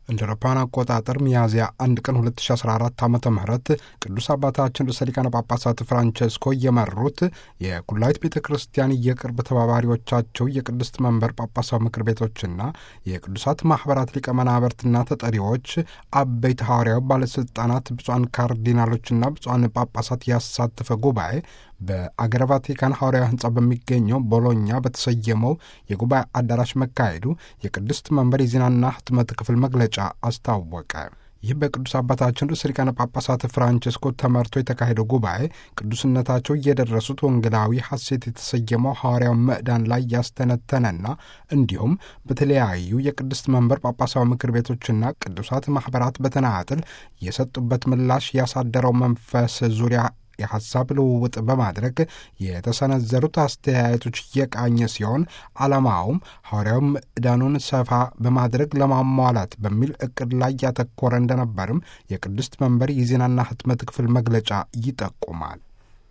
እንደ አውሮፓውያን አቆጣጠር ሚያዝያ አንድ ቀን 2014 ዓ ም ቅዱስ አባታችን ርዕሰ ሊቃነ ጳጳሳት ፍራንቸስኮ የመሩት የኩላዊት ቤተ ክርስቲያን የቅርብ ተባባሪዎቻቸው የቅድስት መንበር ጳጳሳዊ ምክር ቤቶችና የቅዱሳት ማኅበራት ሊቀ መናብርትና ተጠሪዎች አበይት ሐዋርያዊ ባለሥልጣናት ብፁዓን ካርዲናሎችና ብፁዓን ጳጳሳት ያሳተፈ ጉባኤ በአገረ ቫቲካን ሐዋርያዊ ሕንጻ በሚገኘው ቦሎኛ በተሰየመው የጉባኤ አዳራሽ መካሄዱ የቅድስት መንበር የዜናና ሕትመት ክፍል መግለጫ አስታወቀ። ይህ በቅዱስ አባታችን ርዕሰ ሊቃነ ጳጳሳት ፍራንቸስኮ ተመርቶ የተካሄደው ጉባኤ ቅዱስነታቸው እየደረሱት ወንጌላዊ ሐሴት የተሰየመው ሐዋርያው ምዕዳን ላይ ያስተነተነና እንዲሁም በተለያዩ የቅድስት መንበር ጳጳሳዊ ምክር ቤቶችና ቅዱሳት ማኅበራት በተናጥል የሰጡበት ምላሽ ያሳደረው መንፈስ ዙሪያ የሐሳብ ልውውጥ በማድረግ የተሰነዘሩት አስተያየቶች የቃኘ ሲሆን ዓላማውም ሐዋርያው ምዕዳኑን ሰፋ በማድረግ ለማሟላት በሚል ዕቅድ ላይ ያተኮረ እንደነበርም የቅድስት መንበር የዜናና ሕትመት ክፍል መግለጫ ይጠቁማል።